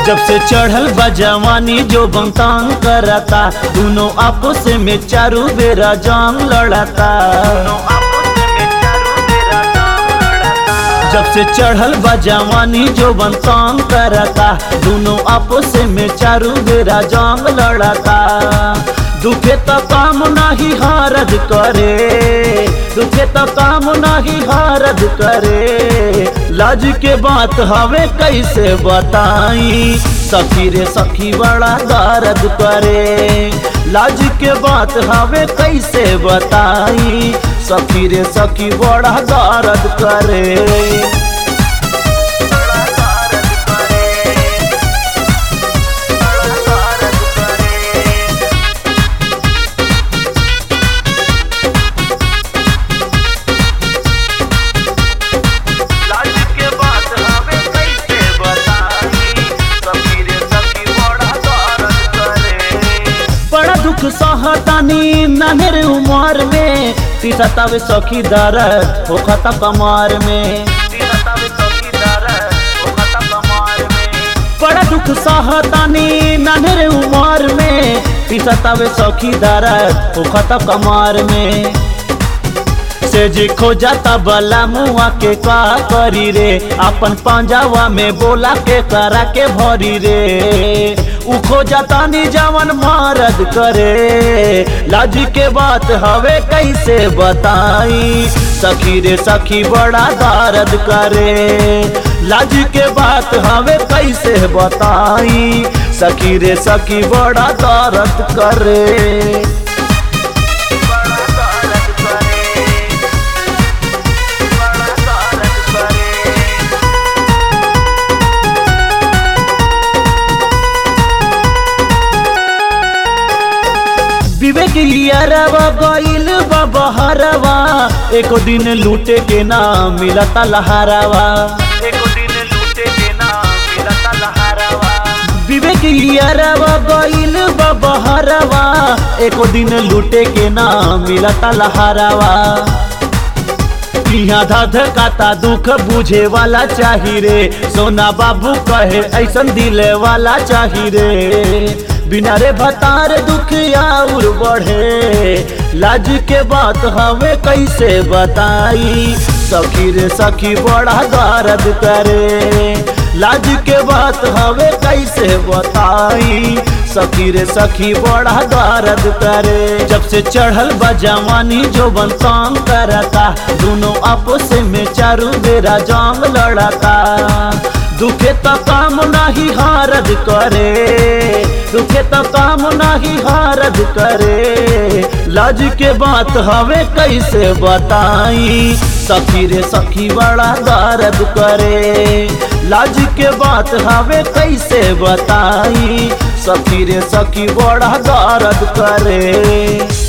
जब से चढ़ल बा जवानी जो बंतांग करता दोनों आपस में चारू बेरा जांग लड़ता जब से चढ़ल बा जवानी जो बंतांग करता दोनों आपस में चारू बेरा जांग लड़ता दुखे तो काम नाही हारद करे दुखे तो काम नाही हारद करे लाज के बात हवे कैसे बताई सखी रे सखी बड़ा दर्द करे लाज के बात हवे कैसे बताई सखी रे सखी बड़ा दर्द करे लाज के बात हमें कैसे बताई सखी रे सखी बड़ा दर्द करे बड़ा दुख सहतानी नन्हे उमर में तीसतावे सखी दर्द होखता कमर में दिनतावे सखी दर्द होखता कमार में बड़ा दुख सहतानी नन्हे उमर में तीसतावे सखी दर्द होखता कमर में से जी खो जाता बला मुआ के का करी रे अपन पंजावा में बोला के करा के भरी रे उ खो जाता नी जवन मारद करे लाज के बात हवे कैसे बताई सखी रे सखी बड़ा दर्द करे लाज के बात हवे कैसे बताई सखी रे सखी बड़ा दर्द करे बड़ा दर्द करे बड़ा दर्द करे विवेक लियरवा गइल बा बहरवा एको दिन लूटे के ना मिलता लहरवा एको दिन लूटे के नाम मिलता लहरावा विवेक लियरवा गइल बा बहरवा एको दिन लूटे के ना मिलता लहरवा यहाँ धध काता दुख बुझे वाला चाही रे सोना बाबू कहे ऐसन दिले वाला चाही रे बिना रे भतार दुख और बढ़े लाज के बात हमें कैसे बताई सखी रे सखी बड़ा दर्द करे लाज के बात हमें कैसे बताई सखी रे सखी बड़ा दर्द करे जब से चढ़ल बा जवानी जो बंतांग करता दोनों आपस में चारू बेरा जांग लड़ता दुखे तो काम नाही हारद करे दुखे तो काम नाही हारद करे लाज के बात हवे कैसे बताई सखी रे सखी बड़ा दर्द करे लाज के बात हवे कैसे बताई सखी रे सखी बड़ा दर्द करे